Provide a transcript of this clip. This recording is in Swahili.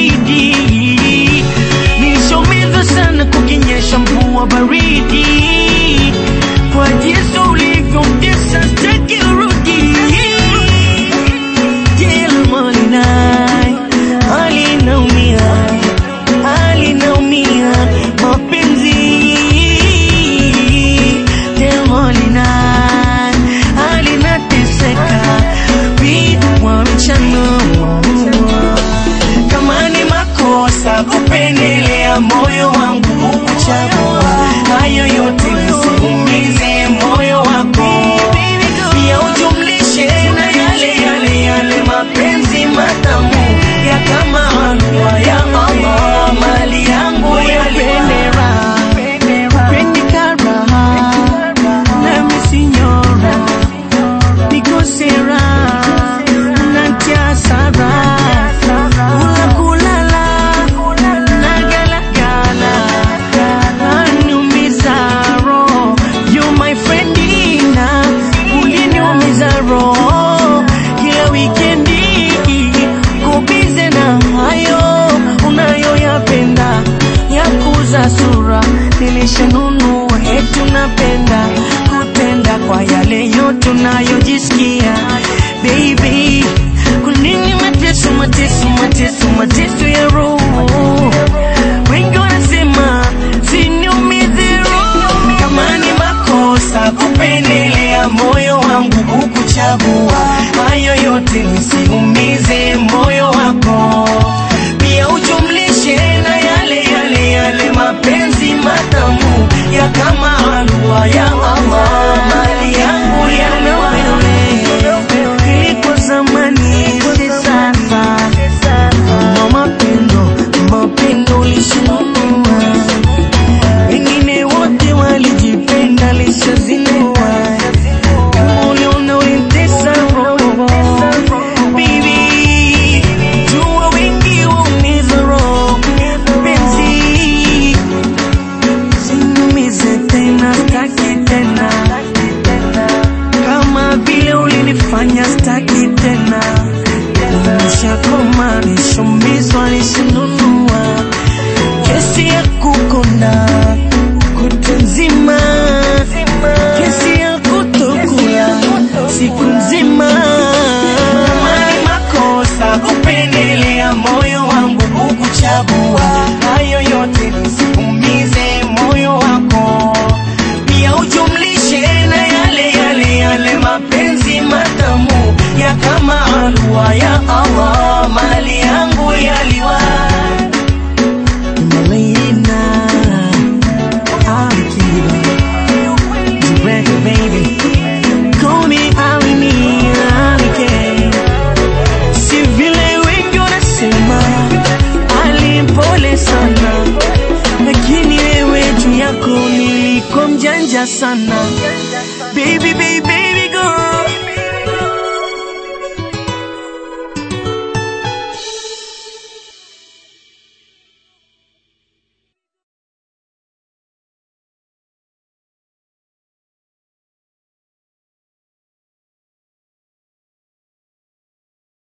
baridi nilishaumiza sana kukinyesha mvua baridi kwa jinsi ulivyomtesa sitaki urudi Jelmani hali naumia hali naumia mapenzi Jelmani hali nateseka vitu wa mchana kama ni makosa kupendelea moyo wangu kukuchagua hayo yote nisiumize moyo wako pia ujumlishe na yale yale yale mapenzi matamu ya kama halua ya Allah mali yangu ya pendera pendikara nami sinyora nikosera nantiasara kula kulala nagalagala naniumiza roho you my friendina uliniumiza roho kila wikendi kubize na hayo unayoyapenda ya kuza sura nilishanunua hetu napenda kutenda kwa yale yote unayojisikia baby kunini mateso mateso mateso mateso ya roho wengi wanasema siniumize roho kama ni makosa kupendelea moyo wangu kukuchagua hayo yote nisiumize moyo wako pia ujumlishe na yale yale yale mapenzi matamu ya kama halua ya Allah mali yangu ya wewe ilikuwa zamani si sasa na mapendo mapendo ulishinunua wengine wote walijipenda lishazinua uliona ulitesa roho Baby, jua wengi waumiza roho penzi sinumize tena staki tena kama vile ulinifanya staki tena nishakoma nishumizwa nishinunua kesi ya kukonda kutu nzima kesi ya kutokula siku nzima mani makosa kupendelea moyo wangu kukuchagua hayo yote nisiumize moyo wako pia ujumlishe na yale yale yale mapenzi matamu ya kama halua ya Allah mali yangu yaliwa Malina, Alikiba, Direct baby, call me Alini, Alike. Si vile wengi wanasema alimpole sana, lakini wewe juu yako nilikuwa mjanja sana baby, baby.